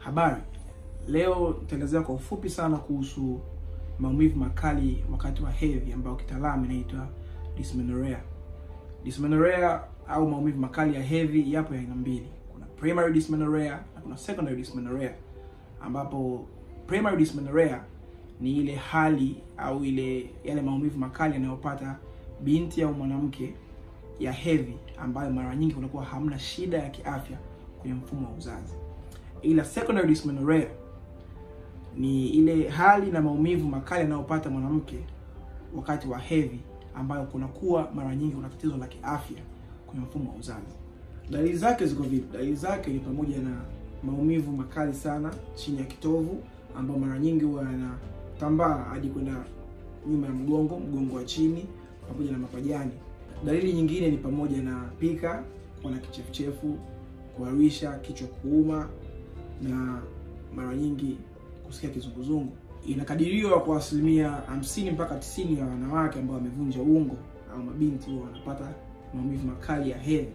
Habari, leo nitaelezea kwa ufupi sana kuhusu maumivu makali wakati wa hedhi ambayo kitaalamu inaitwa dysmenorrhea. Dysmenorrhea au maumivu makali ya hedhi yapo ya aina mbili. Kuna primary dysmenorrhea na kuna secondary dysmenorrhea, ambapo primary dysmenorrhea ni ile hali au ile yale maumivu makali yanayopata binti au mwanamke ya hedhi ambayo mara nyingi kunakuwa hamna shida ya kiafya kwenye mfumo wa uzazi. Ila secondary dysmenorrhea ni ile hali na maumivu makali yanayopata mwanamke wakati wa hedhi ambayo kunakuwa mara nyingi kuna tatizo la kiafya kwenye mfumo wa uzazi. Dalili zake ziko vipi? Dalili zake ni pamoja na maumivu makali sana chini ya kitovu ambayo mara nyingi huwa yanatambaa hadi kwenda nyuma ya mgongo, mgongo wa chini pamoja na mapajani. Dalili nyingine ni pamoja na pika, kuwa na kichefuchefu, kuharisha, kichwa kuuma na mara nyingi kusikia kizunguzungu. Inakadiriwa kwa asilimia hamsini mpaka tisini ya wanawake ambao wamevunja ungo au mabinti huwa wanapata maumivu makali ya hedhi,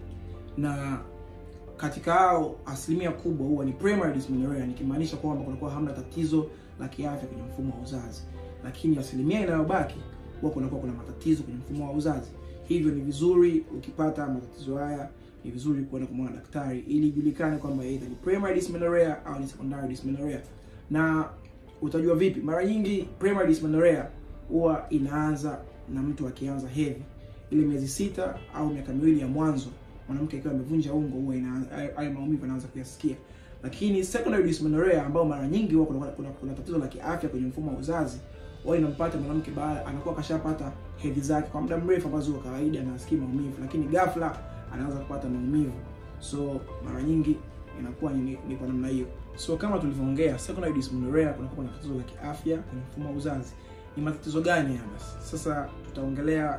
na katika hao asilimia kubwa huwa ni primary dysmenorrhea, nikimaanisha kwamba kunakuwa hamna tatizo la kiafya kwenye mfumo wa uzazi, lakini asilimia inayobaki huwa kunakuwa kuna matatizo kwenye mfumo wa uzazi. Hivyo ni vizuri ukipata matatizo haya, ni vizuri kuenda kumwona daktari ili ijulikane kwamba either ni primary dysmenorrhea au ni secondary dysmenorrhea. Na utajua vipi? Mara nyingi primary dysmenorrhea huwa inaanza na mtu akianza hedhi, ile miezi sita au miaka miwili ya mwanzo, mwanamke akiwa amevunja ungo, huwa hayo maumivu anaanza kuyasikia. Lakini secondary dysmenorrhea ambao mara nyingi huwa kuna, kuna, kuna tatizo la kiafya kwenye mfumo wa uzazi wao inampata mwanamke baada anakuwa kashapata hedhi zake kwa muda mrefu, ambazo kwa kawaida anasikia maumivu, lakini ghafla anaanza kupata maumivu. So mara nyingi inakuwa ni, ni kwa namna hiyo. So kama tulivyoongea, secondary dysmenorrhea kunakuwa na tatizo la kiafya kwenye mfumo wa uzazi. Ni matatizo gani haya? Basi sasa tutaongelea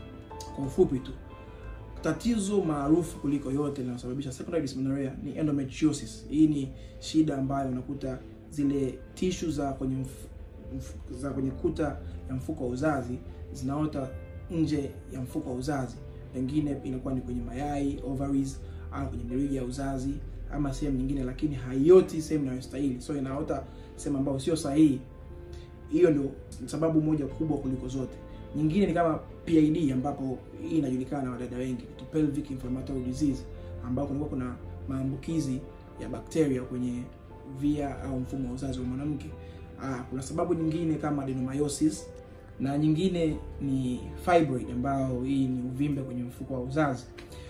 kwa ufupi tu. Tatizo maarufu kuliko yote linalosababisha secondary dysmenorrhea ni endometriosis. Hii ni shida ambayo unakuta zile tishu za kwenye mf za kwenye kuta ya mfuko wa uzazi zinaota nje ya mfuko wa uzazi, pengine inakuwa ni kwenye mayai ovaries, au kwenye mirija ya uzazi ama sehemu nyingine, lakini haioti sehemu inayostahili, so inaota sehemu ambayo sio sahihi. Hiyo ndio sababu moja kubwa kuliko zote. Nyingine ni kama PID, ambapo hii inajulikana na wadada wengi, pelvic inflammatory disease, ambapo kunakuwa kuna maambukizi ya bakteria kwenye via au mfumo wa uzazi wa mwanamke. Ah, kuna sababu nyingine kama adenomyosis na nyingine ni fibroid ambayo hii ni uvimbe kwenye mfuko wa uzazi.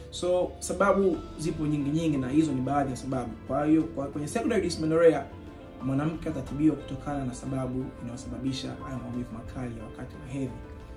So sababu zipo nyingi nyingi, na hizo ni baadhi ya sababu. Kwa hiyo kwa kwenye secondary dysmenorrhea mwanamke atatibiwa kutokana na sababu inayosababisha haya maumivu makali ya wakati wa hedhi.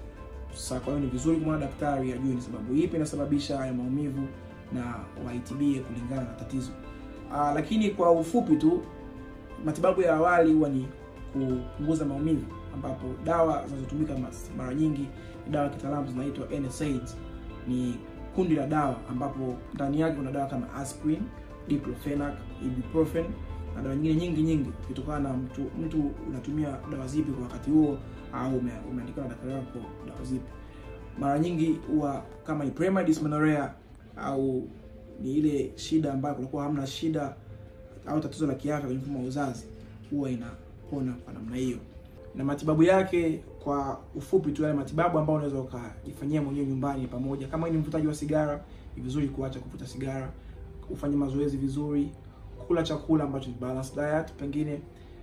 Sasa kwa hiyo ni vizuri kumwona daktari ajue ni sababu ipi inasababisha haya maumivu na waitibie kulingana na tatizo. Ah, lakini kwa ufupi tu matibabu ya awali huwa ni kupunguza maumivu, ambapo dawa zinazotumika mara nyingi dawa kitaalamu zinaitwa NSAIDs. Ni kundi la dawa ambapo ndani yake kuna dawa kama aspirin, diclofenac, ibuprofen na dawa nyingine nyingi nyingi, kutokana na mtu mtu unatumia dawa zipi kwa wakati huo, au umeandikiwa na daktari wako dawa zipi. Mara nyingi huwa kama ni primary dysmenorrhea au ni ile shida ambayo kunakuwa hamna shida au tatizo la kiafya kwenye mfumo wa uzazi, huwa inapona kwa namna hiyo. Na matibabu yake kwa ufupi tu, yale matibabu ambayo unaweza ukajifanyia mwenyewe nyumbani, pamoja kama ni mvutaji wa sigara, ni vizuri kuacha kuvuta sigara, ufanye mazoezi vizuri, kula chakula ambacho ni balanced diet, pengine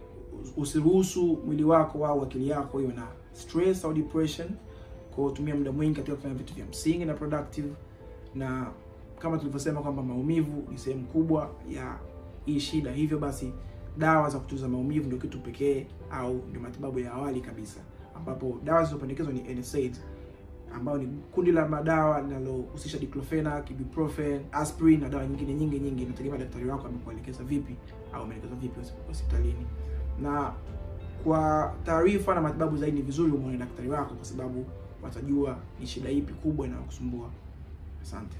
usiruhusu mwili wako au akili yako iwe na stress au depression, kwa kutumia muda mwingi katika kufanya vitu vya msingi na productive, na kama tulivyosema kwamba maumivu ni sehemu kubwa ya hii shida, hivyo basi dawa za kutuliza maumivu ndio kitu pekee au ndio matibabu ya awali kabisa, ambapo dawa zilizopendekezwa ni NSAIDs ambayo ni kundi la madawa linalohusisha diclofenac, ibuprofen, aspirin na dawa nyingine nyingi nyingi. Inategemea daktari wako amekuelekeza vipi au ameelekeza vipi hospitalini. Na kwa taarifa na matibabu zaidi, ni vizuri umwone daktari wako, kwa sababu watajua ni shida ipi kubwa inayokusumbua. Asante.